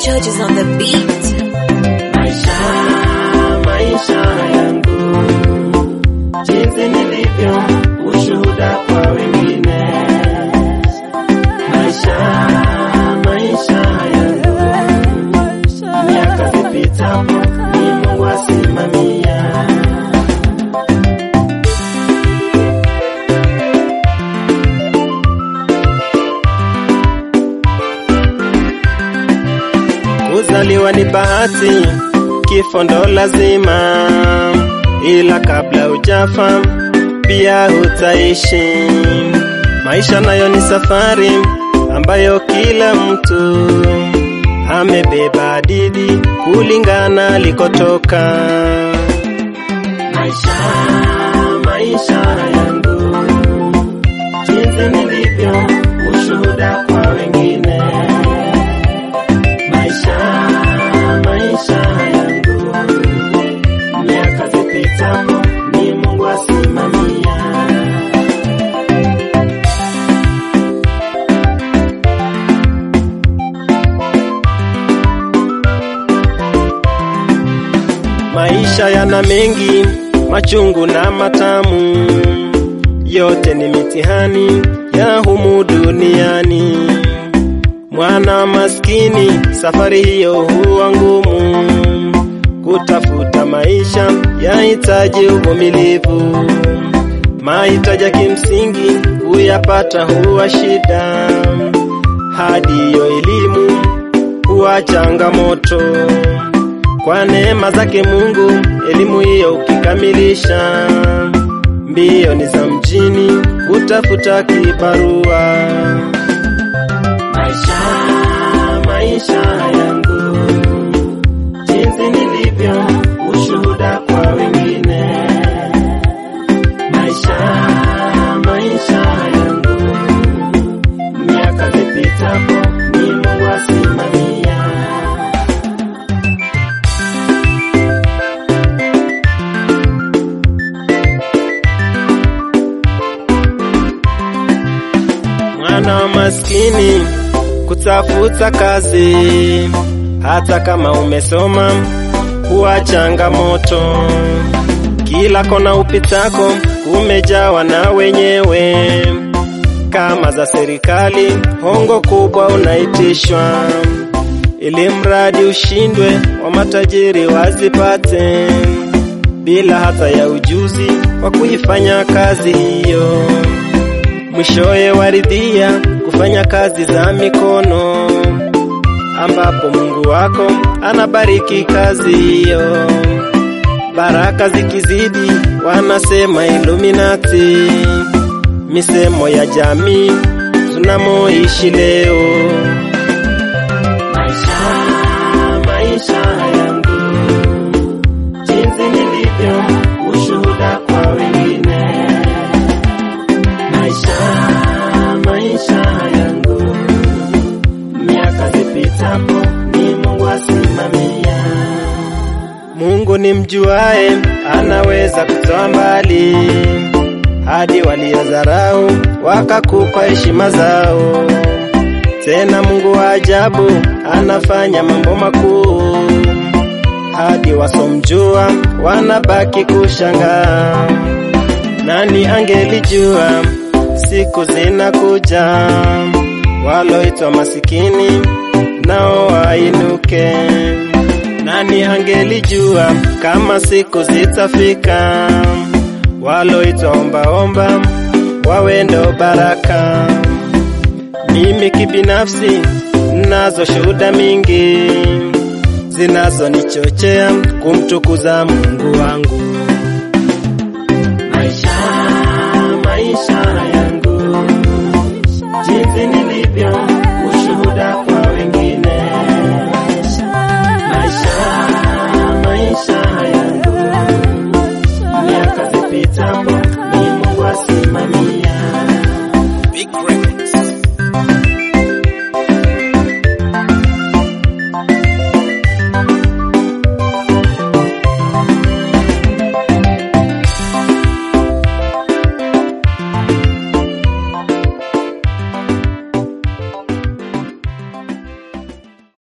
George on the beat. Maisha, maisha yangu, jinsi nilivyo, ushuhuda kwa wengine. Maisha, maisha yangu, miaka zipitapo, ni Mungu asimamia. Kuzaliwa ni bahati, kifo ndo lazima, ila kabla hujafa pia utaishi. Maisha nayo ni safari ambayo kila mtu amebeba hadithi kulingana alikotoka. Maisha, maisha yangu, jinsi nilivyo, ushuhuda kwa wengine maisha maisha yangu miaka zipitapo ni Mungu asimamia maisha yana mengi machungu na matamu yote ni mitihani ya humu duniani Mwana maskini, safari hiyo huwa ngumu. Kutafuta maisha yahitaji uvumilivu, mahitaji ya kimsingi kuyapata huwa shida, hadi hiyo elimu huwa changamoto. Kwa neema zake Mungu, elimu hiyo ukikamilisha, mbio ni za mjini kutafuta kibarua maisha maisha yangu jinsi nilivyo ushuhuda kwa wengine maisha maisha yangu miaka zipitapo ni Mungu asimamia mwana wa maskini kutafuta kazi, hata kama umesoma huwa changamoto. Kila kona upitako kumejawa na wenyewe, kama za serikali, hongo kubwa unaitishwa, ili mradi ushindwe, wa matajiri wazipate, bila hata ya ujuzi wa kuifanya kazi hiyo mwishowe waridhia kufanya kazi za mikono, ambapo Mungu wako anabariki kazi hiyo. Baraka zikizidi, wanasema Illuminati, misemo ya jamii tunamoishi leo. Maisha, maisha yangu, jinsi nilivyo, ushuhuda kwa wengine maisha maisha yangu miaka zipitapo ni Mungu asimamia. Mungu ni mjuae, anaweza kutoa mbali hadi waliodharau wakakupa heshima zao. Tena Mungu wa ajabu anafanya mambo makuu, hadi wasomjua wanabaki kushangaa. Nani angelijua siku zinakuja, waloitwa masikini nao wainuke. Nani angelijua kama siku zitafika, waloitwa ombaomba wawe ndo baraka. Mimi kibinafsi nazo shuhuda mingi zinazonichochea kumtukuza Mungu wangu.